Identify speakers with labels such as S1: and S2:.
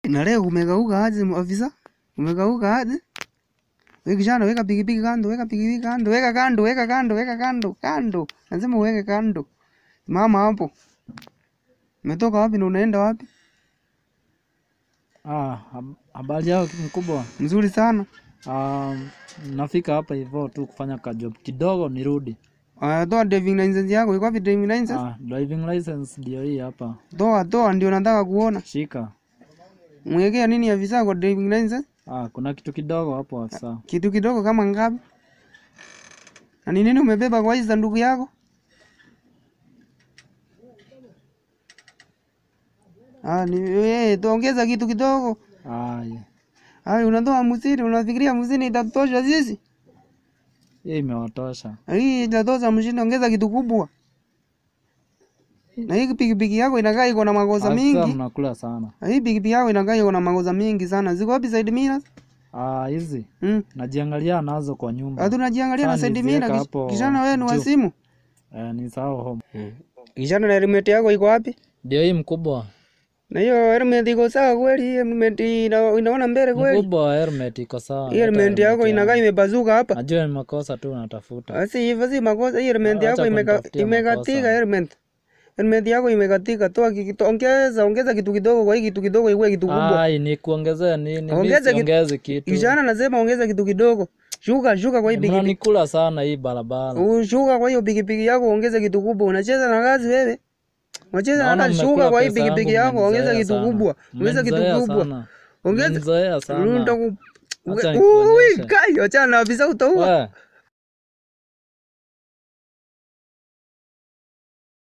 S1: Na leo umegauka aje afisa? Umegauka aje? Wewe kijana weka pikipiki kando, weka pikipiki kando, weka kando, weka kando, weka kando, kando. Lazima uweke kando. Mama hapo. Umetoka wapi na unaenda wapi?
S2: Ah, hab- habari yao mkubwa.
S1: Mzuri sana.
S2: Ah, nafika hapa hivyo tu kufanya kajob kidogo nirudi.
S1: Ah, toa driving license yako. Iko wapi driving license?
S2: Ah, driving license ndio hii hapa.
S1: Toa, toa ndio nataka kuona.
S2: Shika.
S1: Mwekea nini afisa kwa driving license?
S2: Ah, kuna kitu kidogo hapo afisa.
S1: Kitu kidogo kama ngapi? Na ni nini umebeba kwa hii sanduku yako? Ah, ni eh, tuongeza kitu kidogo.
S2: Ah, yeah.
S1: Ah, unatoa hamsini, unafikiria hamsini itatosha sisi?
S2: Hii imewatosha.
S1: Hii itatosha hamsini, ongeza kitu kubwa. Na hii pikipiki yako inakaa iko na makosa
S2: Afisa
S1: mingi.
S2: mnakula sana.
S1: Na hii pikipiki yako inakaa iko na makosa mingi sana. Ziko wapi side mirrors?
S2: Ah, hizi
S1: Mm.
S2: najiangalia nazo kwa nyumba.
S1: Hatu najiangalia na
S2: Sasa
S1: side
S2: niziweka
S1: mirror.
S2: hapo
S1: Kijana wewe ni wa
S2: juu.
S1: simu?
S2: Eh, ni sawa home.
S1: Kijana na helmet yako iko wapi?
S2: Ndio hii mkubwa.
S1: Na hiyo helmet iko sawa kweli? Hii helmet ina, inaona mbele kweli?
S2: Mkubwa helmet iko sawa.
S1: Hii
S2: Leta
S1: helmet yako
S2: helmet
S1: inakaa
S2: yangu.
S1: imebazuka hapa.
S2: Najua ni makosa tu natafuta.
S1: Asi hivyo si makosa. Hii helmet
S2: Acha
S1: yako imeka,
S2: kunitafutia
S1: imekatika
S2: makosa.
S1: helmet. Helmet yako imekatika. Toa kitu, ongeza ongeza kitu kidogo kwa hii kitu kidogo iwe kitu kubwa.
S2: Ai, ni kuongezea nini? Mimi
S1: Ongeza kitu-
S2: siongezi kitu.
S1: Kijana nasema ongeza kitu kidogo. Shuka shuka kwa hii pikipiki.
S2: Mnanikula sana hii barabara.
S1: Ushuka kwa hiyo pikipiki yako ongeza kitu kubwa. Unacheza na kazi wewe. Unacheza na
S2: Naona
S1: kazi. Shuka
S2: mmekula
S1: kwa hii
S2: pesa yangu,
S1: pikipiki yako ongeza
S2: mmenizoea
S1: kitu
S2: sana.
S1: kubwa. Ongeza kitu
S2: Mmenizoea
S1: kubwa.
S2: sana.
S1: Ongeza
S2: Mmenizoea sana.
S1: Nitaku-
S2: Acha
S1: Ui,
S2: nikuonyeshe.
S1: kai, achana na afisa utaua.
S2: We,